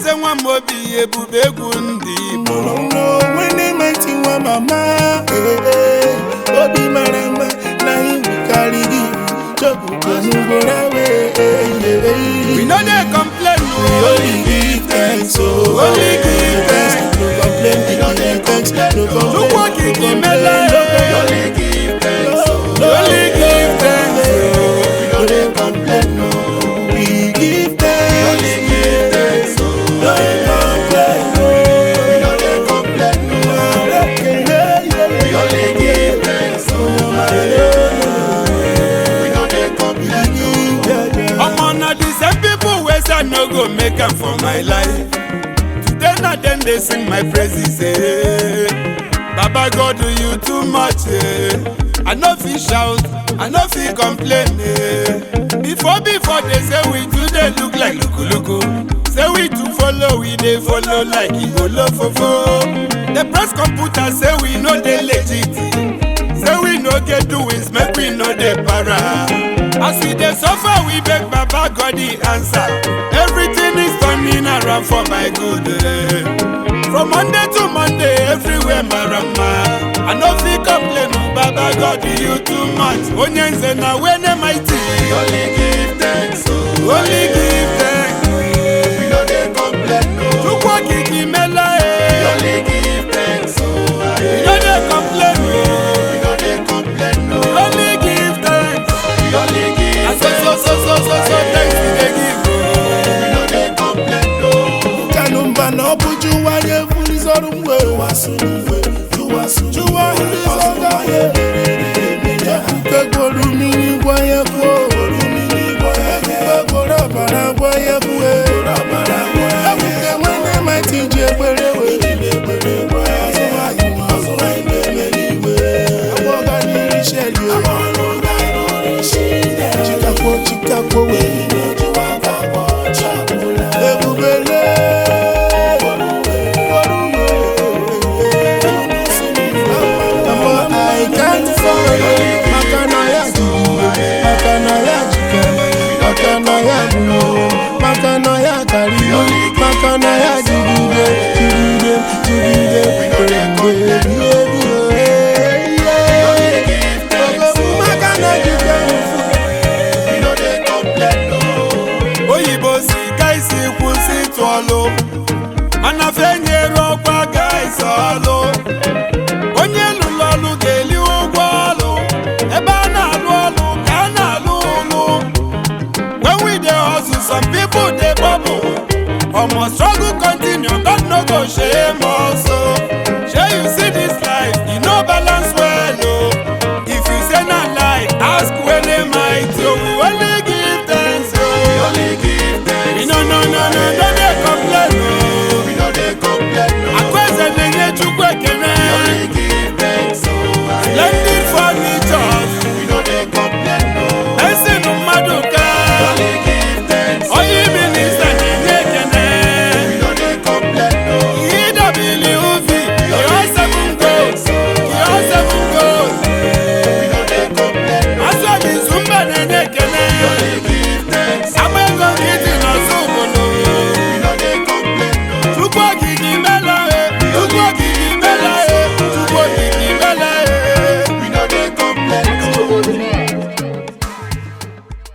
eze nwa m obi ebube egwu ndị Igbo onye mighty nwa mama eh, eh. obi mara mma na iwu karịrị chọpụtanugoro awe we no dey complain o only give thanks oh Only give thanks. no complain we no dey thanks no complain Chukwu okike no mele complain, no complain. only give thanks only give thanks we no dey complain no we give thanks only give thanks no complain no we no dey complain no we only give thanks we no dey complain no. omo na the same people wey say i no go make am for my life today na dem dey sing my praises eh. baba god do you too much eh. i no fit shout i no fit complain eh. before before they say we too dey look like lukuluku say we too follow we dey follow like igolofofo the press computer say we no dey legit say we no get doings make we no dey para as we dey suffer we beg baba god the answer everything is turning around for my good eh. from monday to monday everywhere marama i no fit complain o baba god you too much onye nze na wene mighty only give thanks o only give thanks We no dey complain no. chukwu okike mela e only give thanks oh. we no dey complain o We no dey complain no. only give thanks. We only give Na so so so so so so thanks we dey give o. We no dey complain no. Kanumba na ọ bụ Jụwa ya efurizọrụ mgbe Jụwa hirizọga ya Ekwuke gworo mmiri gwa ya kwuo Ekwuke gworo ọbara gwa ya kwuo Ekwuke nwanne mati ji ekpere wee Agwọga n'iri sheri Chikakwo chikakwo wee Ebubele Mama, I can't follow Makanaya jigide Makanaya jikere Makanaya bulo Makanaya kariyo Makanaya jigide Jigide Jigide Jigide Jigide Makana jikere oyibo si ka isi kwụsị ịtụ ọlụ mana fenyere ọkwa ga isi ọlụ onye lụrụ ọlụ ga-eli ụgwọ ọlụ ebe a na-alụ ọlụ ka a na-alụ ụlụ when we dey hustle some people dey bubble omo struggle continue god no go shame us o shey you see this life e no balance well o if you say na lie ask wele mighty o we only give thanks o.